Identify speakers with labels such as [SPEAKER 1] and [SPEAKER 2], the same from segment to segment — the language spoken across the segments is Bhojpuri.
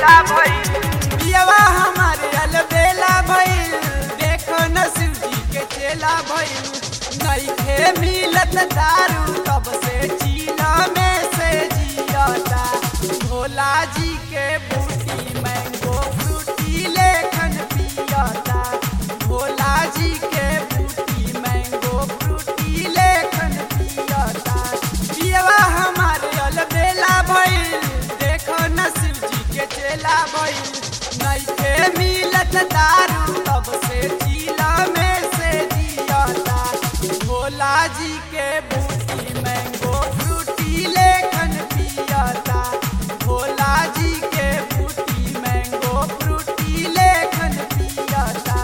[SPEAKER 1] अलबेला भइल
[SPEAKER 2] पियवा हमारे अलबेला भइल देखो न शिव जी के चेला भइल नइखे मिलत दारू तब से चीना में से जियता भोला जी के बूटी मैंगो फ्रूटी लेखन पियता भोला जी के बूटी मैंगो फ्रूटी लेखन पियता पियवा हमारे अलबेला भइल देखो न शिव जी के चेला भइल नइखे मिलत दारू तब से चीला में से जियता भोला जी के बूटी मैंगो फ्रूटी लेखन पियता भोला जी के बूटी मैंगो फ्रूटी लेखन पियता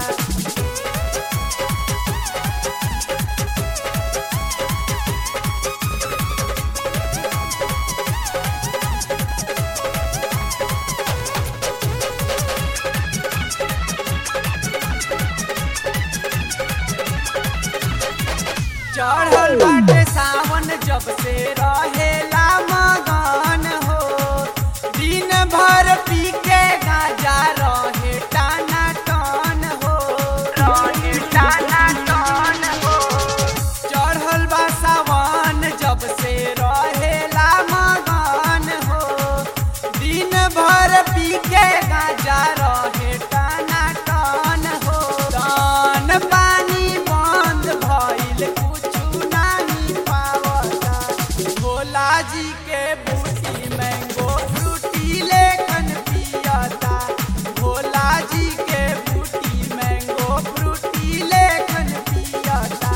[SPEAKER 2] चढ़ल बाटे सावन जब से रहेला मगन हो दिन भर पी के गाजा रहे टाना टन हो
[SPEAKER 1] रहे टाना टन हो
[SPEAKER 2] चढ़ल बा सावन जब से रहेला मगन हो दिन भर पी के गाजा रहे टाना टन हो दान पानी बंद भइल कुछु नाही पावता भोला जी के बूटी मैंगो फ्रूटी लेखन पियता भोला जी के बूटी मैंगो फ्रूटी लेखन पियता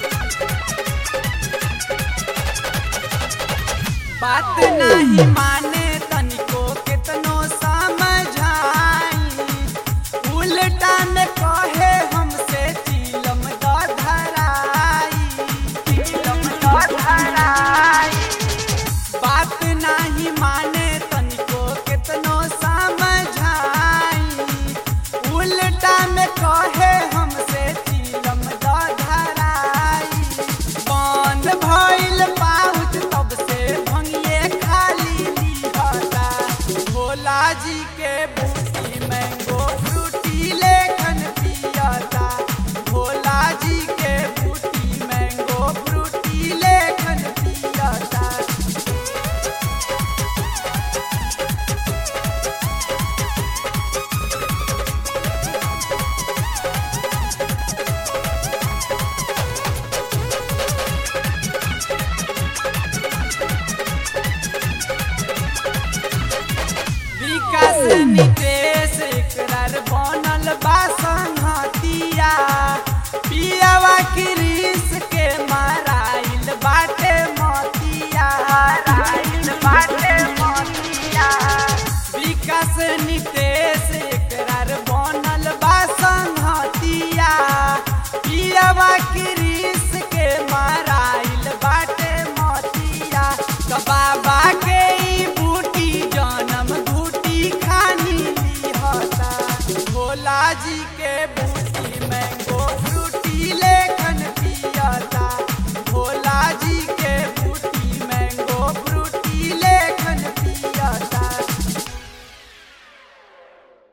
[SPEAKER 2] बात नहीं माने